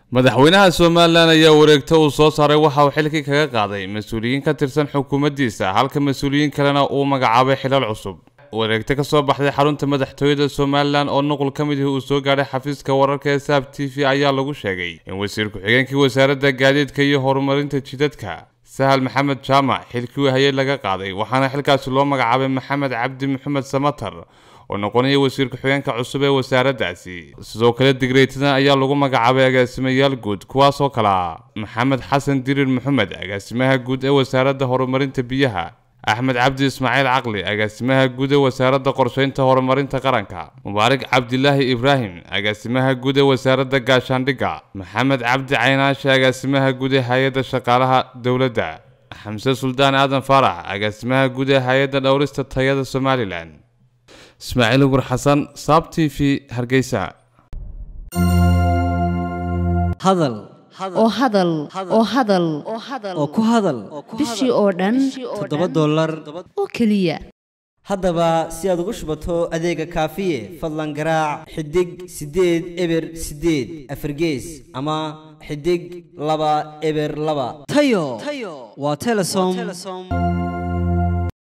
madaxweynaha somalilan ayaa wareegto uu soo saaray waxa uu xilkii kaga qaaday mas-uuliyiin ka tirsan xukuumaddiisa halka mas-uuliyiin kalena uu magacaabay xilal cusub wareegto ka soo baxday xarunta madaxtooyada somalilan oo nuqul ka mid ihi uu soo gaadhay xafiiska wararka ee saab t v ayaa lagu sheegay in wasiir ku-xigeenkii wasaaradda gaadiidka iyo horumarinta jidadka sahal maxamed jaamac xilkii uu hayay laga qaaday waxaana xilkaasi loo magacaabay maxamed cabdi maxamed samatar oo noqonaya wasiir ku-xigeenka cusub ee wasaaraddaasi sidoo kale digreytadan ayaa lagu magacaabay agaasimayaal guud kuwaasoo kale ah maxamed xasan dirir maxamed agaasimaha guud ee wasaaradda horumarinta biyaha axmed cabdi ismaaciil caqli agaasimaha guud ee wasaaradda qorsheynta horumarinta qaranka mubaarak cabdilaahi ibraahim agaasimaha guud ee wasaaradda gaashaandhigga maxamed cabdi caynaashe agaasimaha guud ee hay-adda shaqaalaha dowladda xamse suldaan aadan faarax agaasimaha guud ee hay-adda dhowrista tayada somalilan ismaaciil ugur xasan saab t v hargeysa hadal oo hadal oo hadal oo ku hadal bishii oo dhan toddoba dollar oo keliya haddaba si aad ugu shubato adeega kaafiye fadlan garaac xidig siddeed eber siddeed afargees ama xidig laba eber laba tayo waa telesom